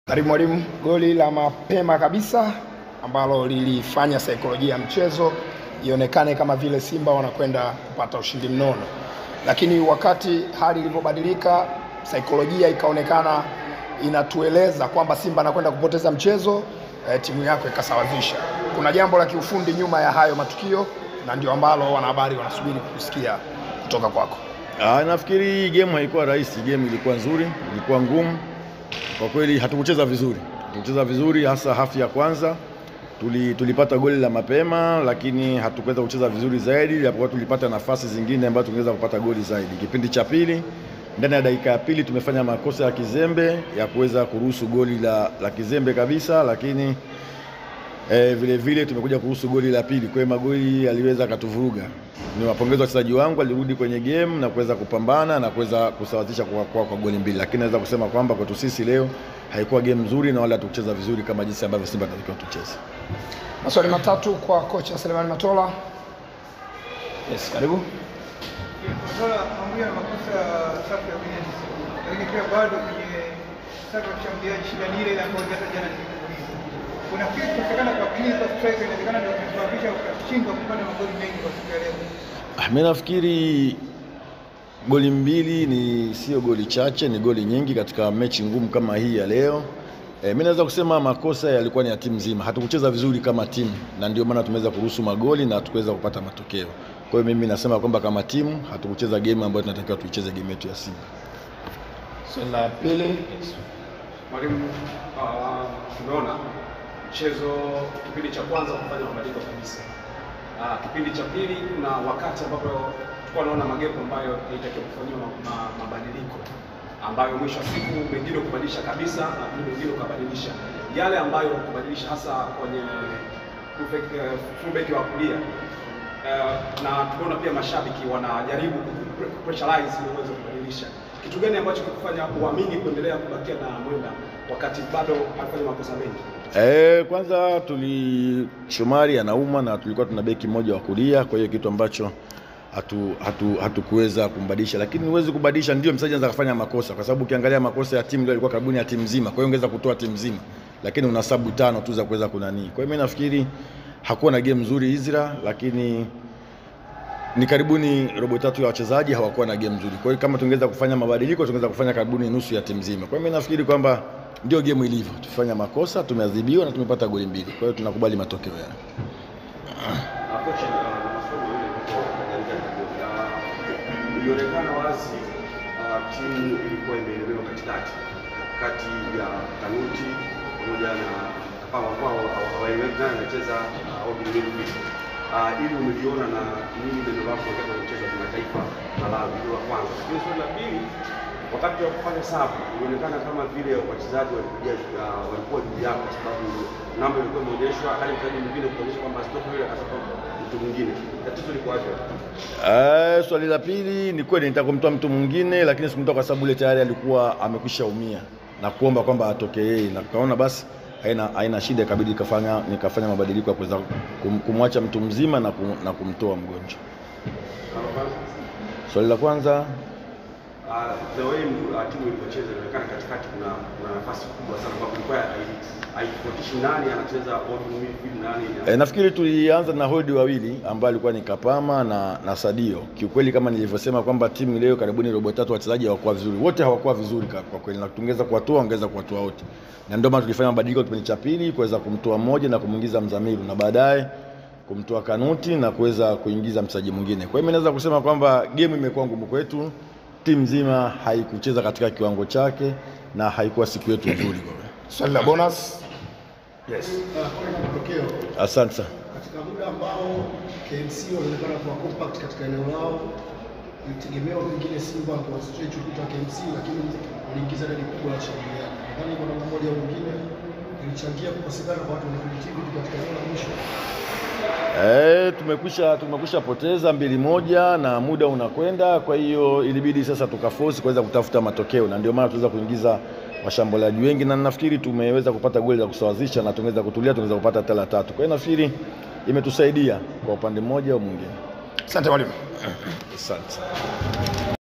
Karibu mwalimu, goli la mapema kabisa ambalo lilifanya saikolojia ya mchezo ionekane kama vile Simba wanakwenda kupata ushindi mnono, lakini wakati hali ilivyobadilika, saikolojia ikaonekana inatueleza kwamba Simba anakwenda kupoteza mchezo eh, timu yako ikasawazisha. Kuna jambo la kiufundi nyuma ya hayo matukio, na ndio ambalo wanahabari wanasubiri kusikia kutoka kwako. Ah, nafikiri game haikuwa rahisi, game ilikuwa nzuri, ilikuwa ngumu kwa kweli. Hatukucheza vizuri, hatukucheza vizuri hasa hafu ya kwanza tuli, tulipata goli la mapema, lakini hatukuweza kucheza vizuri zaidi, japokuwa tulipata nafasi zingine ambazo tungeweza kupata goli zaidi. Kipindi cha pili, ndani ya dakika ya pili tumefanya makosa ya kizembe ya kuweza kuruhusu goli la, la kizembe kabisa, lakini E, vile vile tumekuja kuhusu goli la pili. Kwa hiyo magoli aliweza akatuvuruga. Ni wapongeza wachezaji wangu, alirudi kwenye game na kuweza kupambana na kuweza kusawazisha kwa, kwa, kwa goli mbili, lakini naweza kusema kwamba kwetu sisi leo haikuwa game nzuri na wala hatukucheza vizuri kama jinsi ambavyo Simba tunatakiwa tucheze. Maswali matatu kwa kocha Selemani Matola. Yes, karibu. Matola pamoja na makosa ya safu ya ulinzi, lakini pia bado kwenye safu ya ushambuliaji shida ni ile ile ambayo hata jana nilikuuliza. Unafikiri kukosekana kwa clinical striker inawezekana ndio kusababisha ukashindwa kupata magoli mengi kwa siku ya leo? Ah, Mimi nafikiri goli mbili ni sio goli chache, ni goli nyingi katika mechi ngumu kama hii ya leo. E, mimi naweza kusema makosa yalikuwa ni ya timu nzima. Hatukucheza vizuri kama timu na ndio maana tumeweza kuruhusu magoli na hatukuweza kupata matokeo. Kwa hiyo mimi nasema kwamba kama timu hatukucheza game ambayo tunatakiwa tuicheze game yetu ya Simba. Swali la pili. Mwalimu, uh, tumeona mchezo kipindi cha kwanza kufanya mabadiliko kabisa. Uh, kipindi cha pili kuna wakati ambapo tulikuwa naona magepo ambayo ilitakiwa kufanyiwa ma, ma, mabadiliko ambayo mwisho wa siku mengine kubadilisha kabisa na mengine ukabadilisha yale ambayo kubadilisha hasa kwenye fullback eh, fullback wa kulia Eh, na tumeona pia mashabiki wanajaribu kupressurize ili uweze kubadilisha. Kitu gani ambacho kikufanya uamini kuendelea kubakia na Mwenda wakati bado anafanya makosa mengi? E, kwanza tuli Shomari anauma na tulikuwa tuna beki mmoja wa kulia, kwa hiyo kitu ambacho hatu hatu hatukuweza kumbadilisha, lakini huwezi kubadilisha, ndio mchezaji anaweza kufanya makosa, kwa sababu ukiangalia makosa ya timu ndio ilikuwa karibuni ya timu nzima, kwa hiyo ungeweza kutoa timu nzima, lakini una sabu tano tu za kuweza kunani. Kwa hiyo mimi nafikiri hakuwa na game nzuri Izra, lakini ni karibuni robo tatu ya wachezaji hawakuwa na game nzuri. Kwa hiyo kama tungeweza kufanya mabadiliko, tungeweza kufanya karibuni nusu ya timu nzima. Kwa hiyo mimi nafikiri kwamba ndio game ilivyo, tufanya makosa, tumeadhibiwa na tumepata goli mbili. Kwa hiyo tunakubali matokeo yale. Kocha na masomo yule ilionekana wazi ah, timu ilikuwa imeelemewa katikati kati ya Kanuti pamoja na kama kwa hawaeleweki nani anacheza open midfield. Ah, ili umeliona na nini neno lako katika mchezo wa kimataifa Malawi, hilo la kwanza. Lakini swali la pili, wakati wa kufanya sabu ilionekana kama vile wachezaji walikuja ah, walikuwa juu yako, kwa sababu namba ilikuwa imeonyeshwa, hali mchezaji mwingine kuonyesha kwamba stop yule akatoka mtu mwingine. Tatizo liko wapi? Eh, swali la pili ni kweli nitaka kumtoa mtu mwingine, lakini sikumtoa kwa sababu ile tayari alikuwa amekwisha umia na kuomba kwamba atoke yeye, na kaona basi haina, haina shida, ikabidi nikafanya nikafanya mabadiliko ya kuweza kum, kumwacha mtu mzima na, kum, na kumtoa mgonjwa. Swali la kwanza Uh, the way uh, timu ilivyocheza inaonekana katikati kuna kuna nafasi kubwa sana kwa kulikuwa hai- haitofautishi nani anacheza open midfield nani E, nafikiri tulianza na holdi wawili ambao alikuwa ni Kapama na, na Sadio. Kiukweli kama nilivyosema kwamba timu leo karibuni robo tatu wachezaji hawakuwa vizuri, wote hawakuwa vizuri kwa, kwa kweli, na tungeweza kuwatoa, ongeza kuwatoa wote, na ndio maana tulifanya mabadiliko kipindi cha pili kuweza kumtoa mmoja na kumwingiza Mzamiru na baadaye kumtoa Kanuti na kuweza kuingiza mchezaji mwingine. Kwa hiyo mimi naweza kusema kwamba game imekuwa ngumu kwetu, timu nzima haikucheza katika kiwango chake na haikuwa siku yetu nzuri kwa kweli. Swali la bonus. Yes. matokeo Asante sana. katika muda ambao KMC wanaonekana kuwa compact katika eneo lao, ilitegemewa pengine Simba kwa stretch ukuta wa KMC, lakini waliingiza idadi kubwa ya washambuliaji. Nadhani kwa namna moja au nyingine ilichangia kukosekana kwa watu wenye creativity katika eneo la mwisho. Eh, tumekwisha tumekwisha poteza mbili moja na muda unakwenda, kwa hiyo ilibidi sasa tukaforce kuweza kutafuta matokeo, na ndio maana tuweza kuingiza washambuliaji wengi, na nafikiri tumeweza kupata goli za kusawazisha na tungeweza kutulia, tungeweza kupata tela tatu. Kwa hiyo nafikiri imetusaidia kwa upande mmoja au mwingine. Asante mwalimu. Asante.